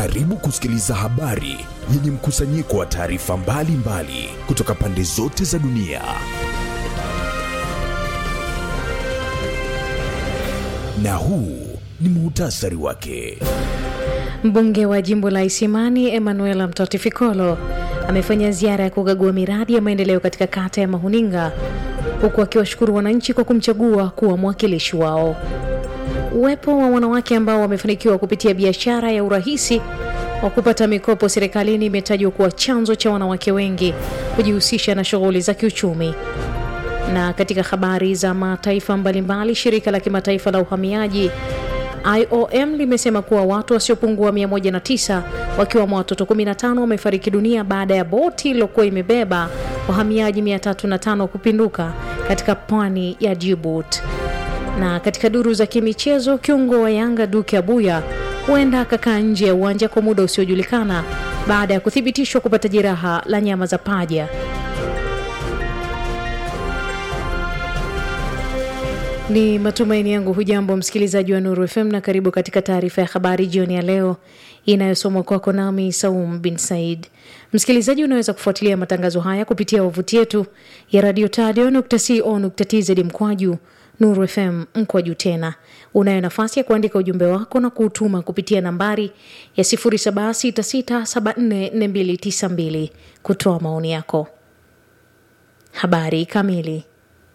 Karibu kusikiliza habari yenye mkusanyiko wa taarifa mbalimbali kutoka pande zote za dunia. Na huu ni muhtasari wake. Mbunge wa jimbo la Isimani Emanuela Mtotifikolo amefanya ziara ya kukagua miradi ya maendeleo katika kata ya Mahuninga huku akiwashukuru wananchi kwa kumchagua kuwa mwakilishi wao. Uwepo wa wanawake ambao wamefanikiwa kupitia biashara ya urahisi wa kupata mikopo serikalini imetajwa kuwa chanzo cha wanawake wengi kujihusisha na shughuli za kiuchumi. Na katika habari za mataifa mbalimbali, shirika la kimataifa la uhamiaji IOM limesema kuwa watu wasiopungua 109 wakiwemo watoto 15 wamefariki dunia baada ya boti iliyokuwa imebeba wahamiaji 305 kupinduka katika pwani ya Djibouti. Na katika duru za kimichezo, kiungo wa Yanga Duke Abuya huenda akakaa nje ya uwanja kwa muda usiojulikana baada ya kuthibitishwa kupata jeraha la nyama za paja. Ni matumaini yangu hujambo msikilizaji wa Nuru FM na karibu katika taarifa ya habari jioni ya leo inayosomwa kwako nami Saum bin Said. Msikilizaji, unaweza kufuatilia matangazo haya kupitia wavuti yetu ya radio tadio.co.tz mkwaju Nuru FM mkwaju tena. Unayo nafasi ya kuandika ujumbe wako na kuutuma kupitia nambari ya 0766744292 kutoa maoni yako. Habari kamili.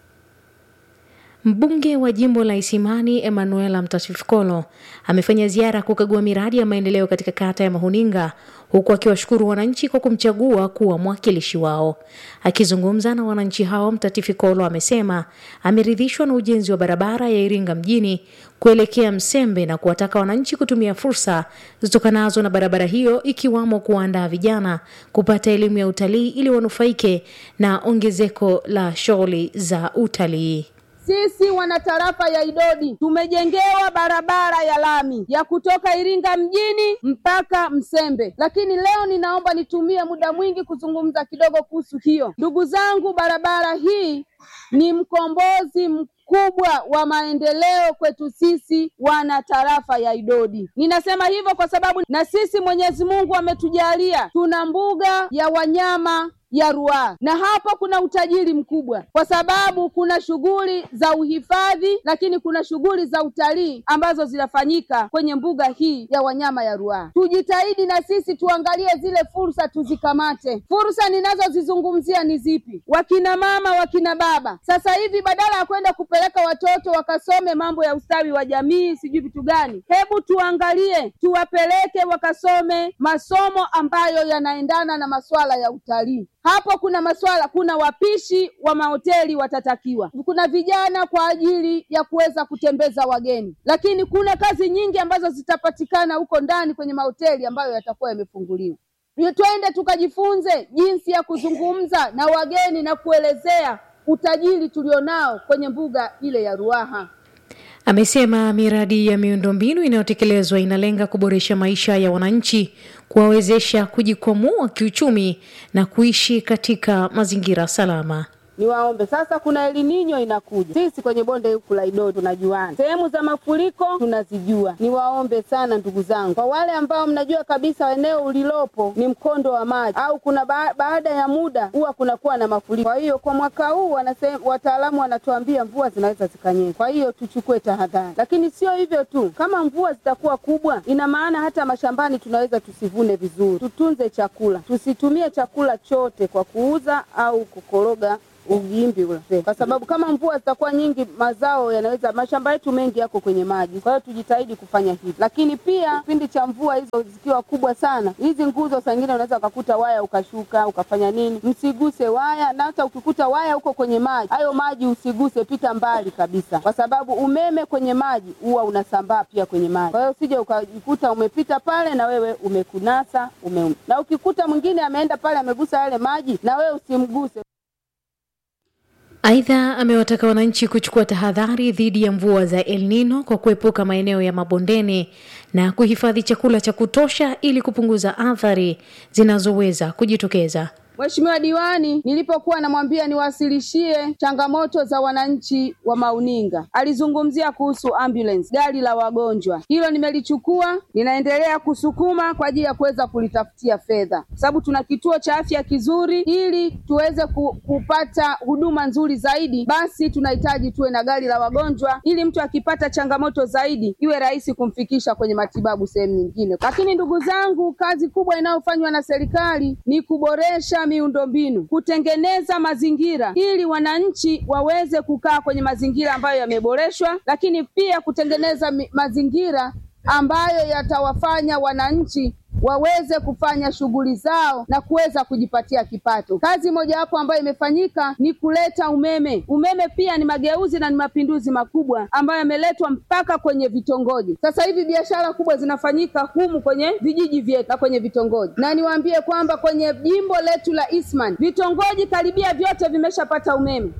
Mbunge wa jimbo la Isimani Emanuela Mtatifikolo amefanya ziara kukagua miradi ya maendeleo katika kata ya Mahuninga huku akiwashukuru wananchi kwa kumchagua kuwa mwakilishi wao. Akizungumza na wananchi hao, Mtatifikolo amesema ameridhishwa na ujenzi wa barabara ya Iringa mjini kuelekea Msembe na kuwataka wananchi kutumia fursa zitokanazo na barabara hiyo ikiwamo kuwaandaa vijana kupata elimu ya utalii ili wanufaike na ongezeko la shughuli za utalii. Sisi wanatarafa ya Idodi tumejengewa barabara ya lami ya kutoka Iringa mjini mpaka Msembe, lakini leo ninaomba nitumie muda mwingi kuzungumza kidogo kuhusu hiyo. Ndugu zangu, barabara hii ni mkombozi mkubwa wa maendeleo kwetu sisi wana tarafa ya Idodi. Ninasema hivyo kwa sababu na sisi Mwenyezi Mungu ametujalia tuna mbuga ya wanyama ya Ruaha na hapo kuna utajiri mkubwa, kwa sababu kuna shughuli za uhifadhi, lakini kuna shughuli za utalii ambazo zinafanyika kwenye mbuga hii ya wanyama ya Ruaha. Tujitahidi na sisi tuangalie zile fursa, tuzikamate. Fursa ninazozizungumzia ni zipi? Wakina mama, wakina baba, sasa hivi badala ya kwenda kupeleka watoto wakasome mambo ya ustawi wa jamii, sijui vitu gani, hebu tuangalie, tuwapeleke wakasome masomo ambayo yanaendana na masuala ya utalii. Hapo kuna maswala, kuna wapishi wa mahoteli watatakiwa, kuna vijana kwa ajili ya kuweza kutembeza wageni, lakini kuna kazi nyingi ambazo zitapatikana huko ndani kwenye mahoteli ambayo yatakuwa yamefunguliwa. Twende tukajifunze jinsi ya kuzungumza na wageni na kuelezea utajiri tulionao kwenye mbuga ile ya Ruaha. Amesema miradi ya miundombinu inayotekelezwa inalenga kuboresha maisha ya wananchi, kuwawezesha kujikwamua kiuchumi na kuishi katika mazingira salama. Niwaombe sasa, kuna elininyo inakuja. Sisi kwenye bonde huku la Idodi tunajuana, sehemu za mafuriko tunazijua. Niwaombe sana ndugu zangu, kwa wale ambao mnajua kabisa eneo ulilopo ni mkondo wa maji au kuna ba baada ya muda huwa kunakuwa na mafuriko. Kwa hiyo kwa mwaka huu wanasema, wataalamu wanatuambia mvua zinaweza zikanyesha, kwa hiyo tuchukue tahadhari. Lakini sio hivyo tu, kama mvua zitakuwa kubwa, ina maana hata mashambani tunaweza tusivune vizuri. Tutunze chakula, tusitumie chakula chote kwa kuuza au kukoroga ugimbi ule, kwa sababu kama mvua zitakuwa nyingi, mazao yanaweza, mashamba yetu mengi yako kwenye maji. Kwa hiyo tujitahidi kufanya hivi, lakini pia kipindi cha mvua hizo zikiwa kubwa sana, hizi nguzo saa ingine unaweza ukakuta waya ukashuka ukafanya nini, msiguse waya, na hata ukikuta waya huko kwenye maji, hayo maji usiguse, pita mbali kabisa, kwa sababu umeme kwenye maji huwa unasambaa pia kwenye maji. Kwa hiyo usije ukajikuta umepita pale na wewe umekunasa ume, na ukikuta mwingine ameenda pale amegusa yale maji, na wewe usimguse. Aidha, amewataka wananchi kuchukua tahadhari dhidi ya mvua za El Nino kwa kuepuka maeneo ya mabondeni na kuhifadhi chakula cha kutosha ili kupunguza athari zinazoweza kujitokeza. Mheshimiwa diwani nilipokuwa namwambia niwasilishie changamoto za wananchi wa Mauninga, alizungumzia kuhusu ambulance, gari la wagonjwa. Hilo nimelichukua, ninaendelea kusukuma kwa ajili ya kuweza kulitafutia fedha, sababu tuna kituo cha afya kizuri. Ili tuweze ku, kupata huduma nzuri zaidi, basi tunahitaji tuwe na gari la wagonjwa, ili mtu akipata changamoto zaidi iwe rahisi kumfikisha kwenye matibabu sehemu nyingine. Lakini ndugu zangu, kazi kubwa inayofanywa na serikali ni kuboresha miundombinu, kutengeneza mazingira ili wananchi waweze kukaa kwenye mazingira ambayo yameboreshwa, lakini pia kutengeneza mi- mazingira ambayo yatawafanya wananchi waweze kufanya shughuli zao na kuweza kujipatia kipato. Kazi mojawapo ambayo imefanyika ni kuleta umeme. Umeme pia ni mageuzi na ni mapinduzi makubwa ambayo yameletwa mpaka kwenye vitongoji. Sasa hivi biashara kubwa zinafanyika humu kwenye vijiji vyetu na kwenye vitongoji, na niwaambie kwamba kwenye jimbo letu la Eastman vitongoji karibia vyote vimeshapata umeme.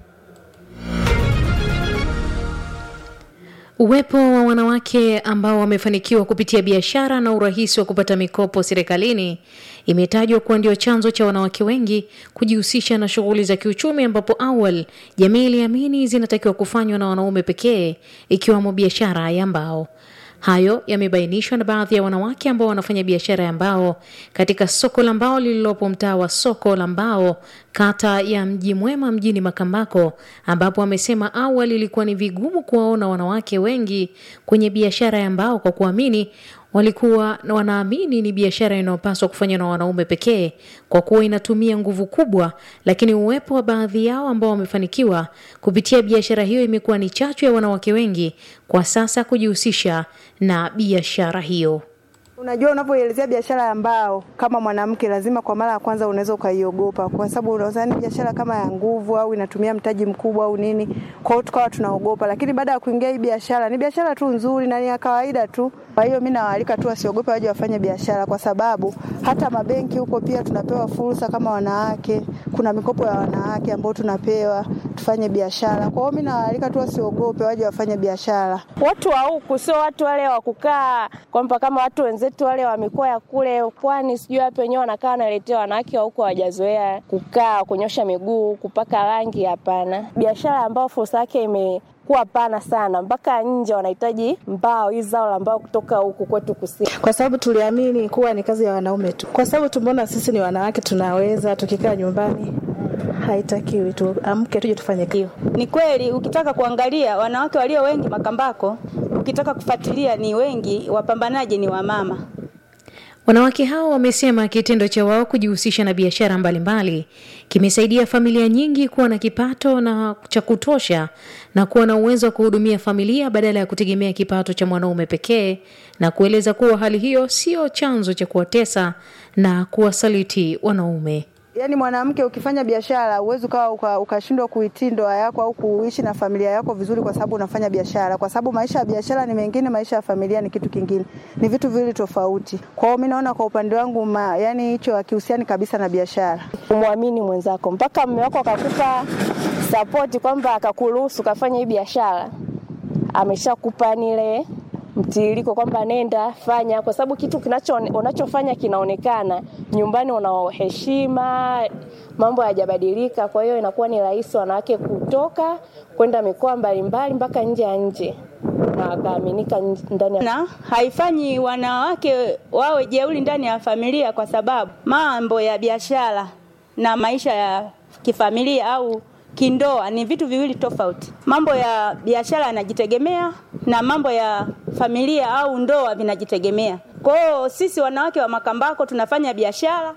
Uwepo wa wanawake ambao wamefanikiwa kupitia biashara na urahisi wa kupata mikopo serikalini imetajwa kuwa ndio chanzo cha wanawake wengi kujihusisha na shughuli za kiuchumi, ambapo awali jamii iliamini zinatakiwa kufanywa na wanaume pekee, ikiwamo biashara ya mbao. Hayo yamebainishwa na baadhi ya wanawake ambao wanafanya biashara ya mbao katika soko la mbao lililopo mtaa wa soko la mbao kata ya Mji Mwema mjini Makambako, ambapo wamesema awali ilikuwa ni vigumu kuwaona wanawake wengi kwenye biashara ya mbao kwa kuamini walikuwa wanaamini ni biashara inayopaswa kufanywa na wanaume pekee kwa kuwa inatumia nguvu kubwa, lakini uwepo wa baadhi yao ambao wamefanikiwa kupitia biashara hiyo imekuwa ni chachu ya wanawake wengi kwa sasa kujihusisha na biashara hiyo. Unajua, unapoelezea biashara ya mbao kama mwanamke, lazima kwa mara ya kwanza unaweza ukaiogopa, kwa sababu unaweza ni biashara kama ya nguvu au inatumia mtaji mkubwa au nini. Kwa hiyo tukawa tunaogopa, lakini baada ya kuingia hii biashara, ni biashara tu nzuri na ni ya kawaida tu. Kwa hiyo mimi nawaalika tu wasiogope, waje wafanye biashara, kwa sababu hata mabenki huko pia tunapewa fursa kama wanawake. Kuna mikopo ya wanawake ambayo tunapewa tufanye biashara. Kwa hiyo mimi nawaalika tu wasiogope, waje wafanye biashara. watu wa huku sio watu wale wa kukaa kwamba kama watu wenzetu wale wa mikoa ya kule pwani, sijui wapi wenyewe wanakaa wanaletea wanawake wa huko hawajazoea kukaa, kunyosha miguu, kupaka rangi. Hapana, biashara ambayo fursa yake imekuwa pana sana, mpaka nje wanahitaji mbao, hizi zao la mbao kutoka huku kwetu kusini. kwa sababu tuliamini kuwa ni kazi ya wanaume tu, kwa sababu tumeona sisi ni wanawake tunaweza, tukikaa nyumbani haitakiwi, tuamke tuje tufanye hiyo. Ni kweli ukitaka kuangalia wanawake walio wengi Makambako, ukitaka kufuatilia ni wengi, wapambanaji ni wamama. Wanawake hao wamesema kitendo cha wao kujihusisha na biashara mbalimbali kimesaidia familia nyingi kuwa na kipato na cha kutosha na kuwa na uwezo wa kuhudumia familia badala ya kutegemea kipato cha mwanaume pekee, na kueleza kuwa hali hiyo sio chanzo cha kuwatesa na kuwasaliti wanaume. Yaani mwanamke ukifanya biashara uwezi ukawa uka- ukashindwa kuitii ndoa yako au kuishi na familia yako vizuri, kwa sababu unafanya biashara, kwa sababu maisha ya biashara ni mengine, maisha ya familia ni kitu kingine, ni vitu viwili tofauti. Kwa hiyo mimi naona kwa upande wangu ma, yani hicho hakihusiani kabisa na biashara. Umwamini mwenzako mpaka mume wako akakupa sapoti kwamba akakuruhusu kafanya hii biashara, ameshakupa nile mtiririko kwamba nenda fanya, kwa sababu kitu kinacho unachofanya kinaonekana nyumbani, una heshima, mambo hayajabadilika. Kwa hiyo inakuwa ni rahisi wanawake kutoka kwenda mikoa mbalimbali mpaka nje ya nje na wakaaminika nj- ndani ya Na haifanyi wanawake wawe jeuri ndani ya familia, kwa sababu mambo ya biashara na maisha ya kifamilia au kindoa ni vitu viwili tofauti. Mambo ya biashara yanajitegemea na mambo ya familia au ndoa vinajitegemea. Kwa hiyo sisi wanawake wa Makambako tunafanya biashara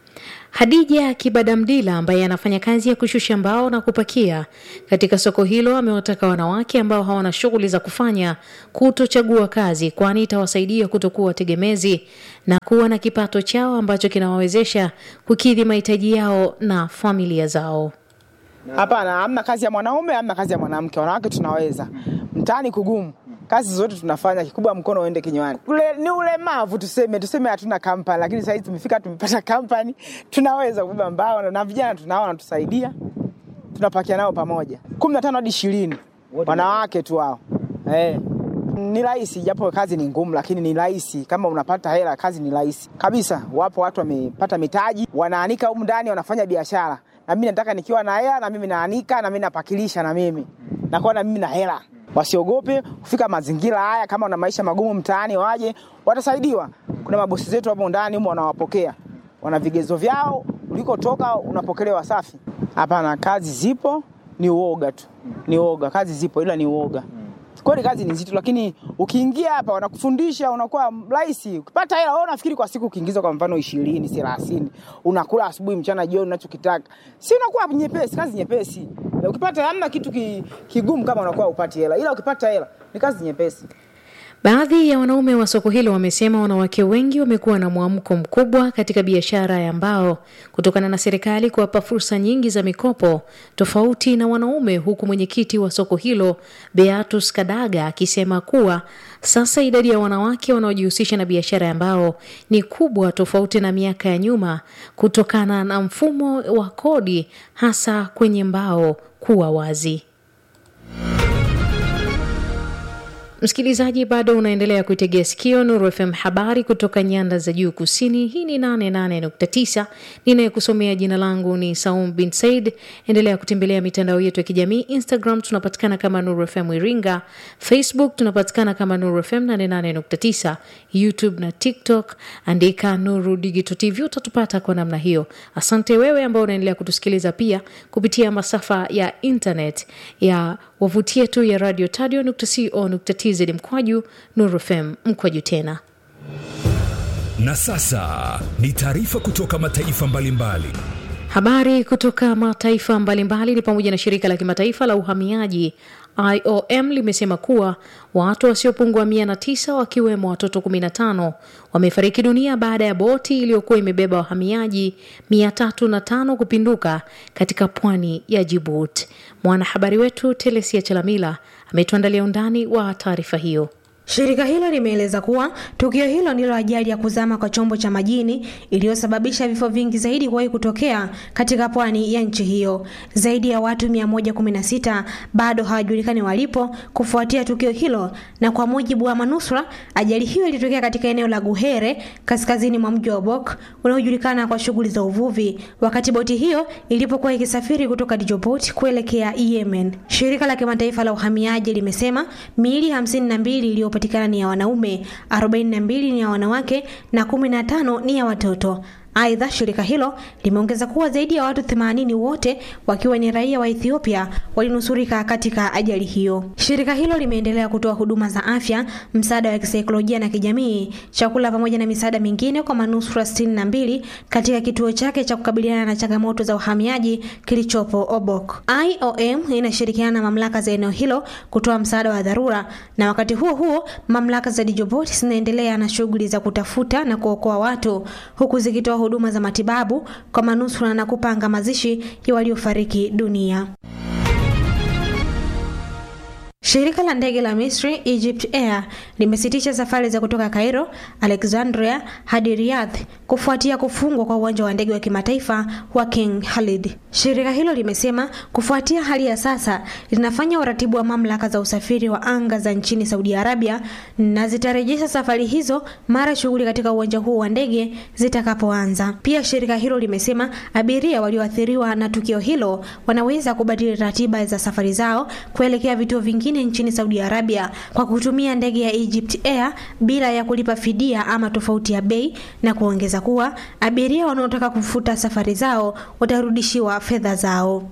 Hadija Kibadamdila ambaye anafanya kazi ya kushusha mbao na kupakia katika soko hilo amewataka wanawake ambao hawana shughuli za kufanya kutochagua kazi, kwani itawasaidia kutokuwa tegemezi na kuwa na kipato chao ambacho kinawawezesha kukidhi mahitaji yao na familia zao. Hapana, hamna kazi ya mwanaume, hamna kazi ya mwanamke. Wanawake tunaweza. Mtaani kugumu, kazi zote tunafanya, kikubwa mkono uende kinywani. Ule, ni ulemavu tuseme, tuseme hatuna kampani, lakini sasa hivi tumefika, tumepata kampani, tunaweza kubeba mbao na- na vijana tunao wanatusaidia, tunapakia nao pamoja, kumi na tano hadi ishirini wanawake tu hao eh. Ni rahisi, japo kazi ni ngumu, lakini ni rahisi. Kama unapata hela, kazi ni rahisi kabisa. Wapo watu wamepata mitaji, wanaanika humu ndani, wanafanya biashara. Na mimi nataka nikiwa na hela, na mimi naanika, na mimi napakilisha, na mimi nakuwa na mimi na hela. Wasiogope kufika mazingira haya. Kama una maisha magumu mtaani, waje, watasaidiwa. Kuna mabosi zetu hapo ndani humo wanawapokea, wana vigezo vyao, ulikotoka unapokelewa safi. Hapana, kazi zipo, ni uoga tu, ni uoga. Kazi zipo, ila ni uoga. Kweli kazi ni nzito, lakini ukiingia hapa wanakufundisha, unakuwa rahisi. Ukipata hela, wewe unafikiri kwa siku ukiingiza kwa mfano ishirini, thelathini, unakula asubuhi, mchana, jioni, unachokitaka, si unakuwa nyepesi, kazi nyepesi. Na ukipata hamna kitu ki, kigumu kama unakuwa upati hela, ila ukipata hela ni kazi nyepesi. Baadhi ya wanaume wa soko hilo wamesema wanawake wengi wamekuwa na mwamko mkubwa katika biashara ya mbao kutokana na serikali kuwapa fursa nyingi za mikopo tofauti na wanaume, huku mwenyekiti wa soko hilo Beatus Kadaga akisema kuwa sasa idadi ya wanawake wanaojihusisha na biashara ya mbao ni kubwa tofauti na miaka ya nyuma kutokana na mfumo wa kodi hasa kwenye mbao kuwa wazi. Msikilizaji, bado unaendelea kuitegea sikio Nuru FM, habari kutoka nyanda za juu kusini. Hii ni 88.9. Ninayekusomea jina langu ni Saum bin Said. Endelea kutembelea mitandao yetu ya kijamii. Instagram tunapatikana kama Nuru FM Iringa, Facebook tunapatikana kama Nuru FM 88.9, YouTube na TikTok andika Nuru Digital TV, utatupata kwa namna hiyo. Asante wewe ambao unaendelea kutusikiliza pia kupitia masafa ya internet ya wavuti yetu ya radio tadio.co.tz mkwaju Nuru FM mkwaju tena. Na sasa ni taarifa kutoka mataifa mbalimbali. Habari kutoka mataifa mbalimbali ni pamoja na shirika la kimataifa la uhamiaji IOM limesema kuwa watu wasiopungua mia na tisa wakiwemo watoto 15 wamefariki dunia baada ya boti iliyokuwa imebeba wahamiaji mia tatu na tano kupinduka katika pwani ya Djibouti. Mwanahabari wetu Telesia Chalamila ametuandalia undani wa taarifa hiyo. Shirika hilo limeeleza kuwa tukio hilo ndilo ajali ya kuzama kwa chombo cha majini iliyosababisha vifo vingi zaidi kuwahi kutokea katika pwani ya nchi hiyo. Zaidi ya watu 116 bado hawajulikani walipo kufuatia tukio hilo, na kwa mujibu wa manusura, ajali hiyo ilitokea katika eneo la Guhere kaskazini mwa mji wa Obok unaojulikana kwa shughuli za uvuvi, wakati boti hiyo ilipokuwa ikisafiri kutoka Djibouti kuelekea Yemen. Shirika la kimataifa la uhamiaji limesema miili 52 iliyo patikana ni ya wanaume, 42 ni ya wanawake na 15 ni ya watoto. Aidha, shirika hilo limeongeza kuwa zaidi ya watu 80 wote wakiwa ni raia wa Ethiopia walinusurika katika ajali hiyo. Shirika hilo limeendelea kutoa huduma za afya, msaada wa kisaikolojia na kijamii, chakula pamoja na misaada mingine kwa manusura 62 katika kituo chake cha kukabiliana na changamoto za uhamiaji kilichopo Obok. IOM inashirikiana na mamlaka za eneo hilo kutoa msaada wa dharura, na wakati huo huo mamlaka za Djibouti zinaendelea na shughuli za kutafuta na kuokoa watu huku zikitoa huduma za matibabu kwa manusura na kupanga mazishi ya waliofariki dunia. Shirika la ndege la Misri Egypt Air limesitisha safari za kutoka Cairo, Alexandria hadi Riyadh kufuatia kufungwa kwa uwanja wa ndege wa kimataifa wa King Khalid. Shirika hilo limesema kufuatia hali ya sasa linafanya uratibu wa mamlaka za usafiri wa anga za nchini Saudi Arabia na zitarejesha safari hizo mara shughuli katika uwanja huo wa ndege zitakapoanza. Pia shirika hilo limesema abiria walioathiriwa na tukio hilo wanaweza kubadili ratiba za safari zao kuelekea vituo vingine nchini Saudi Arabia kwa kutumia ndege ya Egypt Air bila ya kulipa fidia ama tofauti ya bei, na kuongeza kuwa abiria wanaotaka kufuta safari zao watarudishiwa fedha zao.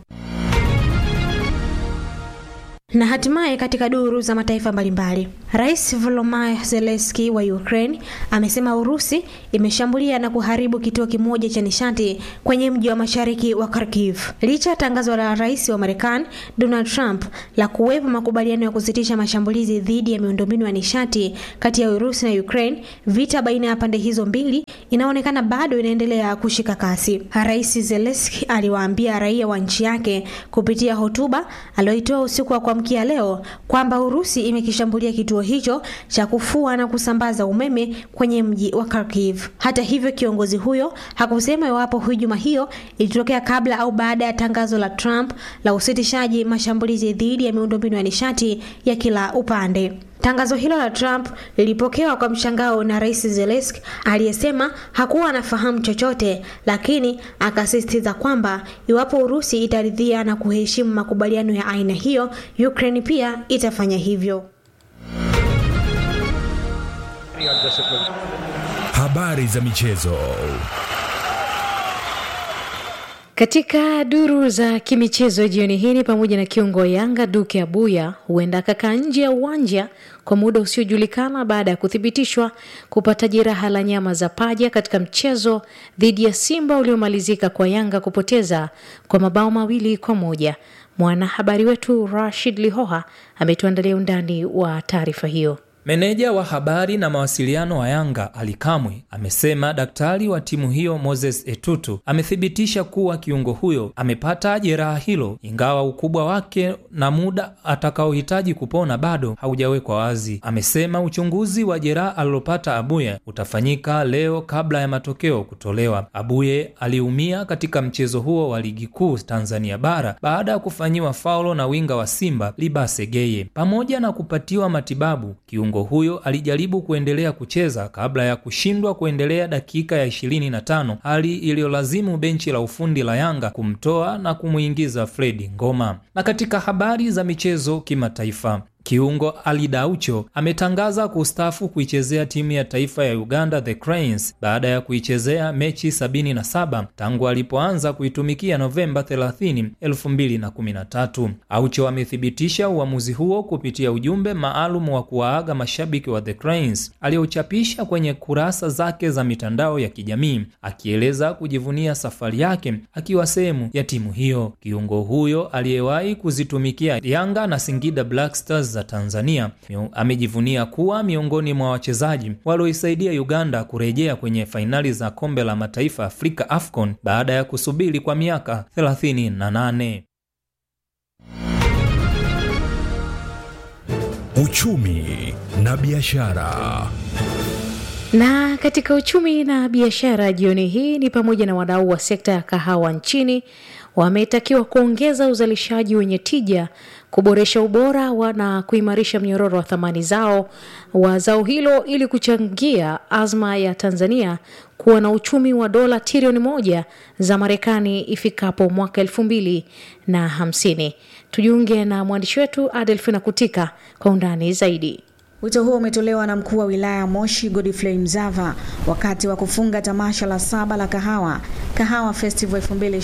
Na hatimaye katika duru za mataifa mbalimbali, Rais Volodymyr Zelensky wa Ukraine amesema Urusi imeshambulia na kuharibu kituo kimoja cha nishati kwenye mji wa mashariki wa Kharkiv. Licha ya tangazo la rais wa Marekani Donald Trump la kuwepo makubaliano ya kusitisha mashambulizi dhidi ya miundombinu ya nishati kati ya Urusi na Ukraine, vita baina ya pande hizo mbili inaonekana bado inaendelea kushika kasi. Rais Zelensky aliwaambia raia wa nchi yake kupitia hotuba aliyoitoa usiku wa kuamkia leo kwamba Urusi imekishambulia kituo hicho cha kufua na kusambaza umeme kwenye mji wa Kharkiv. Hata hivyo, kiongozi huyo hakusema iwapo hujuma hiyo ilitokea kabla au baada ya tangazo la Trump la usitishaji mashambulizi dhidi ya miundombinu ya nishati ya kila upande. Tangazo hilo la Trump lilipokewa kwa mshangao na Rais Zelensky aliyesema hakuwa anafahamu chochote, lakini akasisitiza kwamba iwapo Urusi itaridhia na kuheshimu makubaliano ya aina hiyo, Ukraine pia itafanya hivyo. Habari za michezo. Katika duru za kimichezo jioni hii ni pamoja na kiungo wa Yanga Duke Abuya huenda akakaa nje ya uwanja kwa muda usiojulikana baada ya kuthibitishwa kupata jeraha la nyama za paja katika mchezo dhidi ya Simba uliomalizika kwa Yanga kupoteza kwa mabao mawili kwa moja. Mwanahabari wetu Rashid Lihoha ametuandalia undani wa taarifa hiyo. Meneja wa habari na mawasiliano wa Yanga Ali Kamwe amesema daktari wa timu hiyo Moses Etutu amethibitisha kuwa kiungo huyo amepata jeraha hilo, ingawa ukubwa wake na muda atakaohitaji kupona bado haujawekwa wazi. Amesema uchunguzi wa jeraha alilopata Abuye utafanyika leo kabla ya matokeo kutolewa. Abuye aliumia katika mchezo huo wa ligi kuu Tanzania bara baada ya kufanyiwa faulo na winga wa Simba Libase Geye. Pamoja na kupatiwa matibabu kiungo huyo alijaribu kuendelea kucheza kabla ya kushindwa kuendelea dakika ya 25, hali iliyolazimu benchi la ufundi la Yanga kumtoa na kumwingiza Fredi Ngoma. Na katika habari za michezo kimataifa Kiungo Ali Daucho ametangaza kustaafu kuichezea timu ya taifa ya Uganda The Cranes baada ya kuichezea mechi 77 tangu alipoanza kuitumikia Novemba 30, 2013. Aucho amethibitisha uamuzi huo kupitia ujumbe maalum wa kuwaaga mashabiki wa The Cranes aliochapisha kwenye kurasa zake za mitandao ya kijamii akieleza kujivunia safari yake akiwa sehemu ya timu hiyo. Kiungo huyo aliyewahi kuzitumikia Yanga na Singida Black Stars za Tanzania amejivunia kuwa miongoni mwa wachezaji walioisaidia Uganda kurejea kwenye fainali za kombe la mataifa Afrika AFCON baada ya kusubiri kwa miaka 38. Uchumi na biashara. Na katika uchumi na biashara jioni hii ni pamoja na wadau wa sekta ya kahawa nchini wametakiwa kuongeza uzalishaji wenye tija, kuboresha ubora wa na kuimarisha mnyororo wa thamani zao wa zao hilo ili kuchangia azma ya Tanzania kuwa na uchumi wa dola trilioni moja za Marekani ifikapo mwaka elfu mbili na hamsini. Tujiunge na mwandishi wetu Adelfina Kutika kwa undani zaidi. Wito huo umetolewa na mkuu wa wilaya ya Moshi Godfrey Mzava wakati wa kufunga tamasha la saba la kahawa Kahawa Festival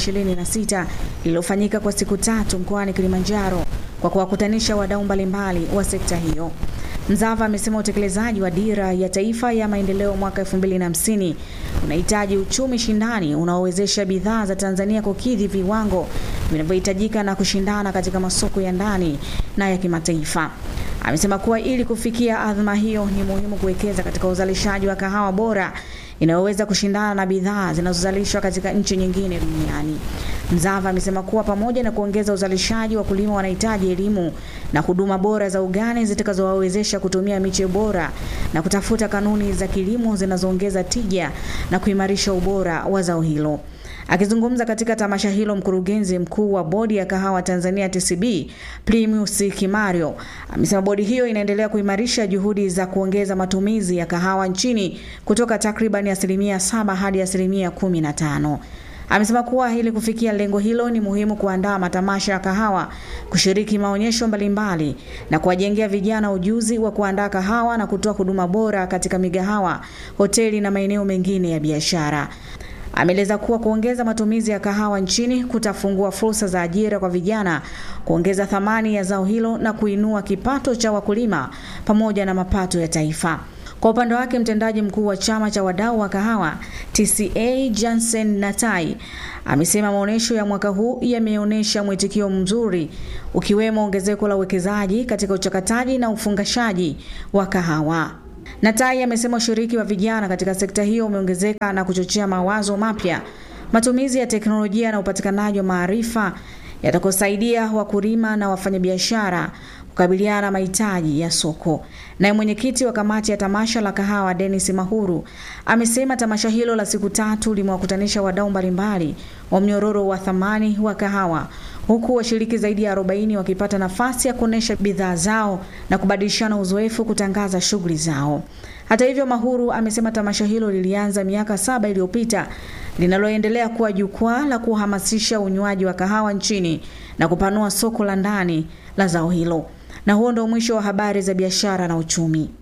2026 lililofanyika kwa siku tatu mkoani Kilimanjaro kwa kuwakutanisha wadau mbalimbali wa sekta hiyo. Mzava amesema utekelezaji wa dira ya taifa ya maendeleo mwaka 2050 unahitaji uchumi shindani unaowezesha bidhaa za Tanzania kukidhi viwango vinavyohitajika na kushindana katika masoko ya ndani na ya kimataifa. Amesema kuwa ili kufikia adhma hiyo ni muhimu kuwekeza katika uzalishaji wa kahawa bora inayoweza kushindana na bidhaa zinazozalishwa katika nchi nyingine duniani. Mzava amesema kuwa pamoja na kuongeza uzalishaji, wakulima wanahitaji elimu na huduma bora za ugani zitakazowawezesha kutumia miche bora na kutafuta kanuni za kilimo zinazoongeza tija na kuimarisha ubora wa zao hilo. Akizungumza katika tamasha hilo, mkurugenzi mkuu wa bodi ya kahawa Tanzania TCB Plimius Kimario amesema bodi hiyo inaendelea kuimarisha juhudi za kuongeza matumizi ya kahawa nchini kutoka takriban asilimia saba hadi asilimia kumi na tano. Amesema kuwa ili kufikia lengo hilo ni muhimu kuandaa matamasha ya kahawa, kushiriki maonyesho mbalimbali na kuwajengea vijana ujuzi wa kuandaa kahawa na kutoa huduma bora katika migahawa, hoteli na maeneo mengine ya biashara. Ameeleza kuwa kuongeza matumizi ya kahawa nchini kutafungua fursa za ajira kwa vijana, kuongeza thamani ya zao hilo na kuinua kipato cha wakulima pamoja na mapato ya taifa. Kwa upande wake mtendaji mkuu wa chama cha wadau wa kahawa TCA Jansen Natai amesema maonyesho ya mwaka huu yameonyesha mwitikio mzuri ukiwemo ongezeko la uwekezaji katika uchakataji na ufungashaji wa kahawa. Natai amesema ushiriki wa vijana katika sekta hiyo umeongezeka na kuchochea mawazo mapya, matumizi ya teknolojia na upatikanaji wa maarifa yatakosaidia wakulima na wafanyabiashara kukabiliana na mahitaji ya soko. Naye mwenyekiti wa kamati ya tamasha la kahawa Dennis Mahuru amesema tamasha hilo la siku tatu limewakutanisha wadau mbalimbali wa mnyororo wa thamani wa kahawa huku washiriki zaidi ya 40 wakipata nafasi ya kuonesha bidhaa zao na kubadilishana uzoefu kutangaza shughuli zao. Hata hivyo, Mahuru amesema tamasha hilo lilianza miaka saba iliyopita linaloendelea kuwa jukwaa la kuhamasisha unywaji wa kahawa nchini na kupanua soko la ndani la zao hilo. Na huo ndio mwisho wa habari za biashara na uchumi.